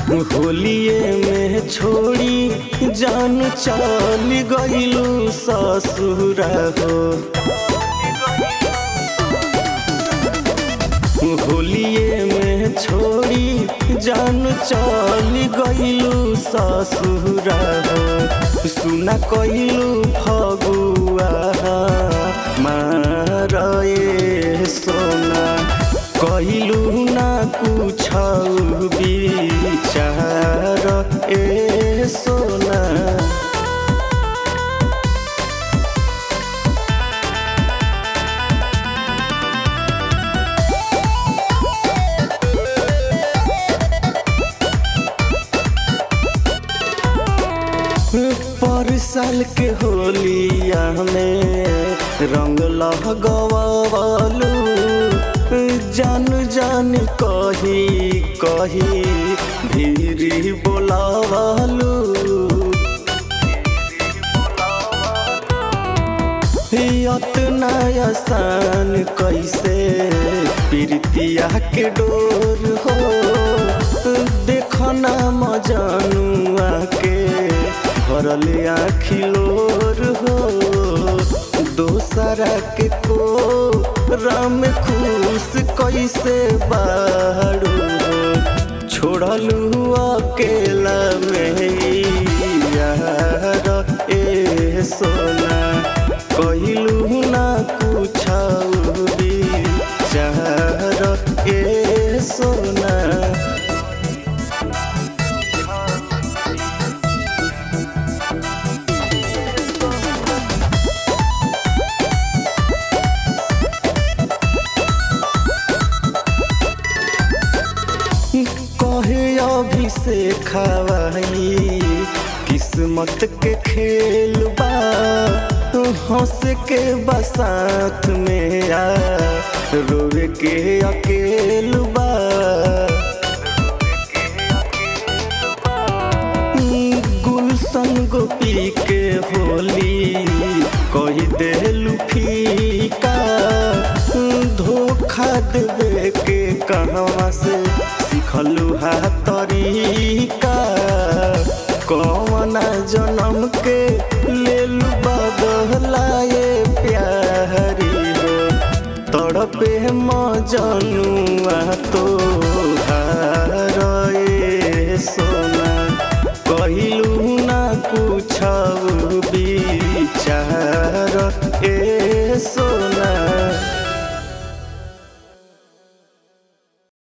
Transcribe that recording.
होलिए में छोड़ी जान चल गईलू ससुरा हो होलिए में छोड़ी जान चल गईलू ससुरा हो सुना कइलू फगुआ मारे सोना कइलू ना कुछ विचार ए सोना पर साल के होलिया में रंग लगवालू जान जान कही कही धीरे बोलावालू इतना आसान कैसे प्रीतिया के डोर हो देखना मजानुआ के भरल आखिलोर हो दोसरा के को राम खुश कैसे बाड़ू हो छोड़लू अकेला में यार ए सोना कहिलू ना कुछ विचार ए सोना कहे अभिषेक खवाई किस्मत के खेल बा हंस के बसात में आ रोवे के अकेल बा गुलशन गोपी के होली कही देलू फीका धोखा देवे के कहवा से सिखलू हाथ